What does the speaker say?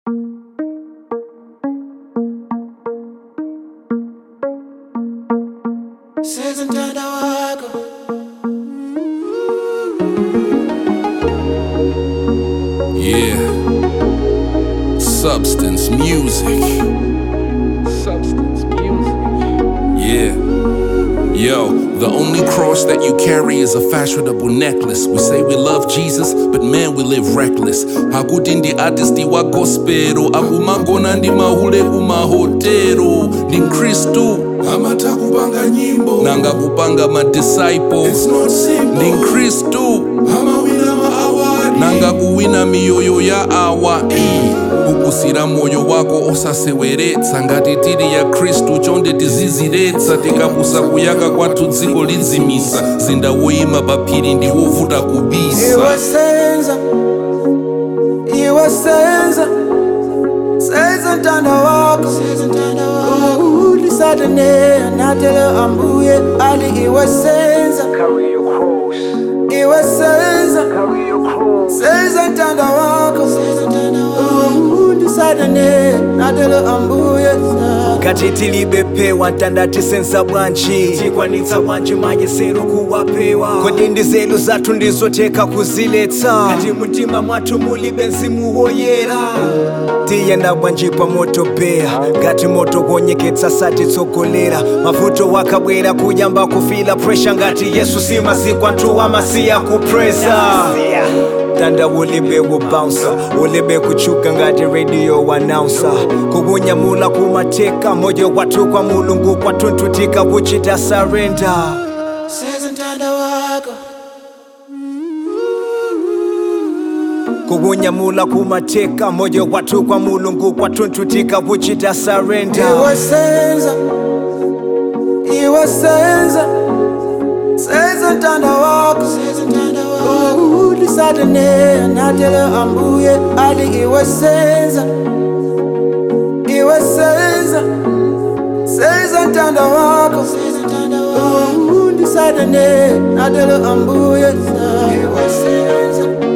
Sezintanda wako Yeah. Substance music. Substance music. Yeah. Yo, the only cross that you carry is a fashionable necklace. We say we love Jesus, but man, we live reckless. Hakuti ndi artisti wa gospelo, akumangona ndi mahule kumahotelo. Ndi mkristu amata kupanga nyimbo nanga kupanga madisciple. Ndi mkristu amawina maawadi nanga kuwina miyoyo ya awa kukusira moyo wako osaseweretsa ngati tili ya khristu chonde tiziziretsa tikapusa kuyaka kwathu dziko lidzimisa zinda woyima pa phiri ndi wovuta kubisa iwe senza iwe senza senza ntanda wako ulisatane natele ambuye ali iwe senza Carry your cross, iwe senza carry your cross. senza ntanda wako ulisatane natele ambuye kati tilibepewa ntandati senza bwanji tikwanitsa bwanji mayesero kuwapewa kodi ndi zelu zathu ndizoteka kuziletsa kati mtima mwathu mulibe mzimu woyera tiyenda bwanji pa moto beya ngati moto kuonyeketsa satitsogolera mavuto wakabwera kuyamba kufila presha ngati yesu simaziko anthu amasiya kupresa tanda ulibe wobounsa ulibe kuchuka ngati radio announcer kukunyamula kumateka moyo wathu kwa mulungu kwathunthu tikakuchita surrender senza ntanda wako kukunyamula kumateka moyo wathu kwa mulungu kwathunthu tikakuchita surrender iwe senza iwe senza senza ntanda wako ulisatane natele ambuye ali iwe senza iwe senza senza ntanda wako ulisatane natele ambuye iwe senza